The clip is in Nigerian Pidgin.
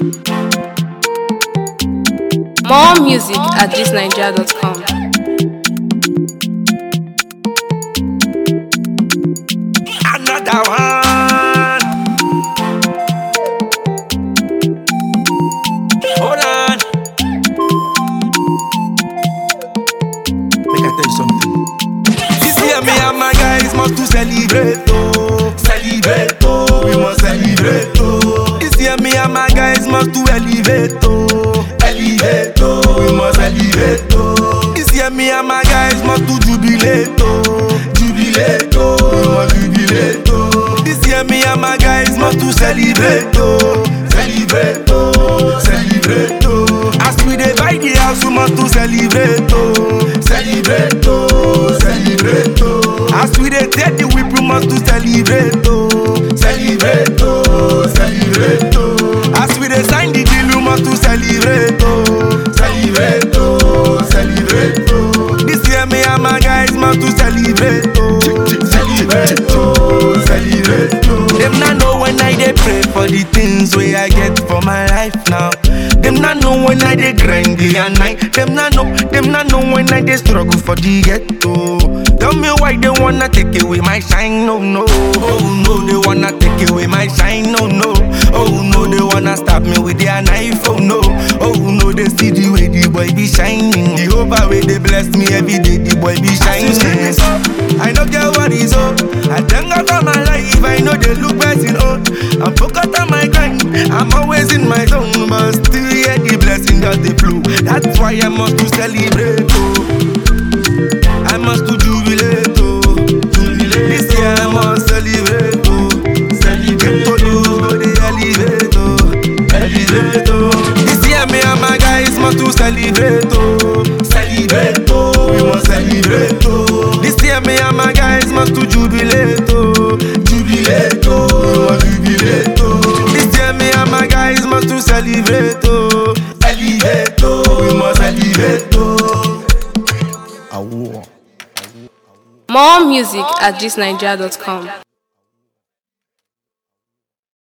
More music at thisnigeria.com. Another one. Hold on. Make I tell you something. This year, me and my guys must to celebrate, oh, celebrate, oh, we must celebrate, oh. This year, me and my guys must to elevate, oh, elevate, oh, we must elevate, oh. This year, me and my guys must to jubilate, oh, jubilate, oh, we must jubilate, oh. This year, me and my guys must to celebrate, oh, celebrate, oh, celebrate, oh. As we dey buy the house, we must to celebrate, oh, celebrate, oh, celebrate, oh. As we dey take the whip, we must to celebrate, oh, celebrate, oh, celebrate, oh. As we dey sign the deal, we must to celebrate, oh, celebrate, oh, celebrate, oh. This year, me and my guys must to celebrate, oh, celebrate, oh, celebrate, oh. Them not know when I dey pray for the things wey I get for my life now. Them not know when I dey grind day and night. Them not know, them not know when I dey struggle for the ghetto. Tell me why they wanna take away my shine, no no. Oh no, they wanna take away my shine, no no. Oh no, they wanna stab me with their knife, oh no. Oh no, they see the way the boy be shining. The over way they bless me every day, the boy be shining. I don't get what is up. I thank God for my life. I know they look blessing on. I'm focused on my grind. I'm always in my zone, but still yeah, the blessing that they flow. That's why I must to celebrate. Oh. I must to jubilate. Oh. Jubilate. This year I must celebrate. Oh. Celebrate. To lose, but they elevate. Oh. Elevate. Oh. This year me and my guys must to celebrate. Oh. Celebrate. Oh. We must celebrate. Oh. This year me and my guys must to jubilate. Oh. Jubilate. Oh. We must jubilate. Oh. This year me and my guys must to celebrate. Oh. Elevate. Oh. We must elevate. Oh. More music at thisnigeria.com.